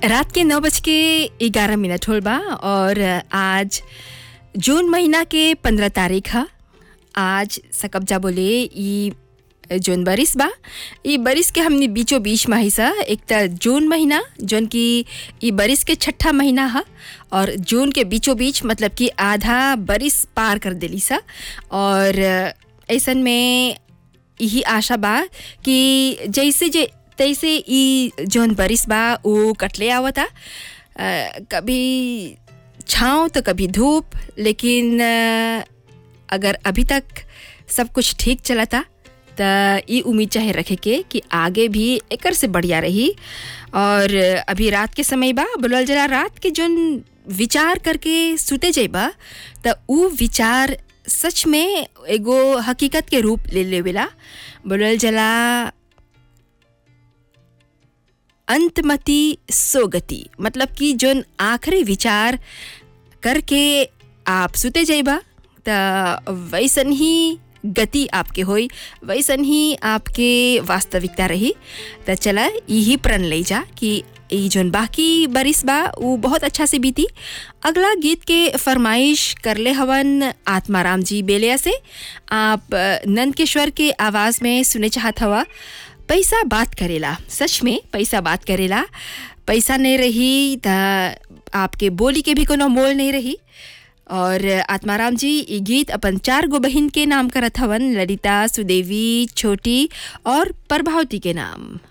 रात के नौ बज के ग्यारह मिनट होल बा और आज जून महीना के पंद्रह तारीख है आज सकब्जा बोले ई जौन बरिस बा ई बरिस के हमने बीचों बीच में ही सा एक त जून महीना जौन कि ई बरिस के छठा महीना है और जून के बीचों बीच मतलब कि आधा बरिस पार कर देली सा और ऐसन में यही आशा बा कि जैसे जे तैसे ई जौन बरिस बा वो कटले आवता अ, कभी छाँव तो कभी धूप लेकिन अ, अगर अभी तक सब कुछ ठीक चलता त ई उम्मीद चाहे रखे के कि आगे भी एकर से बढ़िया रही और अभी रात के समय बा बोलल जला रात के जौन विचार करके सुते जइबा त ऊ विचार सच में एगो हकीकत के रूप ले लेवेला बोलल जला अंतमति सोगति मतलब कि जोन आखिरी विचार करके आप सुते जाइबा त वैसन ही गति आपके होई वैसन ही आपके वास्तविकता रही त चला यही प्रण ले जा कि ई जोन बाकी बरिस बा वो बहुत अच्छा से बीती अगला गीत के फरमाइश करले हवन आत्माराम जी बेलिया से आप अ, नंदकिशोर के आवाज़ में सुने चाहत हवा पैसा बात करेला सच में पैसा बात करेला पैसा नहीं रही त आपके बोली के भी कोनो मोल नहीं रही और आत्माराम जी ई गीत अपन चार गो बहिन के नाम करत हवन ललिता सुदेवी छोटी और प्रभावती के नाम